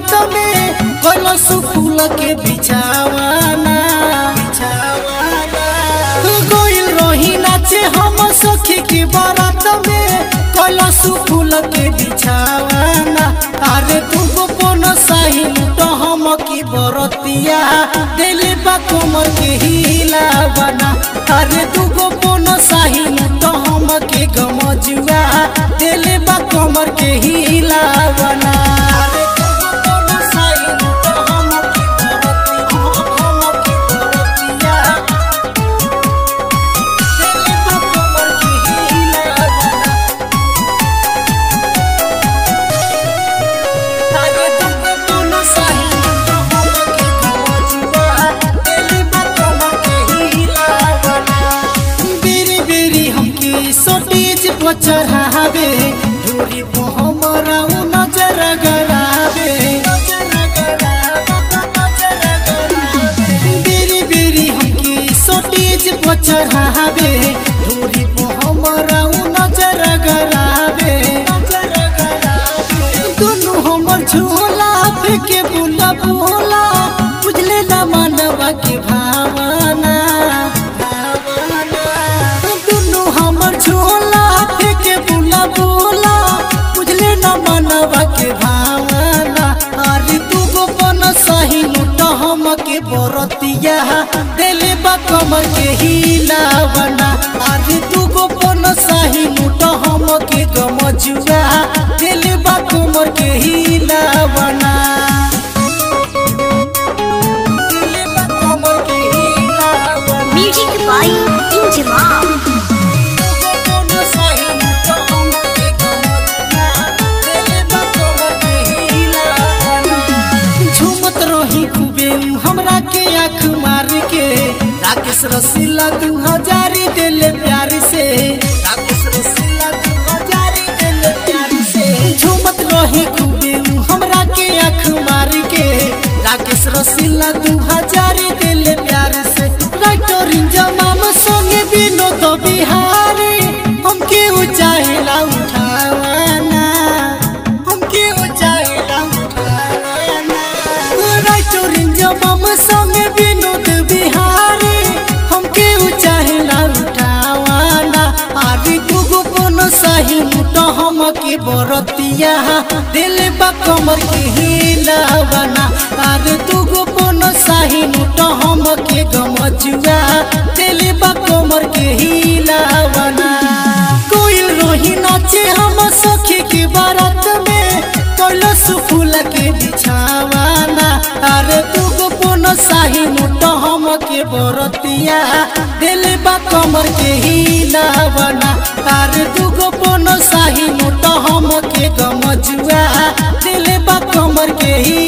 बारात में कैलस फूल के बिछावाना बिछावाना गोइल रही नाचे हम सखी की बारात में कैलस फूल के बिछावाना अरे तू कोन साहिल तो हम की बरतिया दिल बा कोमर के हिला बना अरे तू कोन साहिल तो हम के गमजुआ दिल बा कोमर के हिला बना अरे तू कोन साहिल तो हम की बरतिया हम की बरतिया दिल बा कोमर के हिला बना अरे तुमको कोनो साही तो हम के गमजुआ दिल बा कोमर के हिला बना बेरी बेरी हमके सोटेज पर चढ़ावे ढोरी पर हमरा उ नजर गड़ावे बेरी बेरी हमके सोटेज पर चढ़ावे ढोरी पर हमरा उ नजर गड़ावे दुनु हमर झोला फेंके बुला बोला बुझले ना मानवा के भावना दुनु हमर झोला फेंके बुला बोला बुझले ना मानवा के भावना अरे तू गो पन सही लुट हम के बरतिया दिले बा कमर के हिलावना अरे तू गो पन सही लुट हम के गमजुआ दिले बा कमर के हिलावना दिले बा कमर के हिलावना Music by Injimam. झूमत रही खूबे हमरा के आँख मार के राकेश रसीला दू हजारी दिले प्यार से राकेश रसीला दू हजारी दिले प्यार से झूमत रही खूबे हमरा के आँख मार के राकेश रसीला दू हजारी दिले प्यार से राइटर जमाम संगे विनोद बिहारी हमके ऊंचाइला उठावाना हमके ऊंचाइला उठावाना राइटर जमाम संगे विनोद बिहारी हमके ऊंचाइला उठावाना आरी दुगो कोनो सही मुट हमके बरतिया दिल बा कमर के हिलावाना आरे दुगो कोनो सही मुट हमके गमजुआ दिल बा कमर के हिलावाना कोइल रोही नाचे हम सखी की बारात में कैलस फूल के बिछावाना अरे तू गो कोनो साही मुट हम के बरतिया दिल बा कमर के हिलावना अरे तू गो कोनो साही मुट हम के गमजुआ दिल बा कमर के ही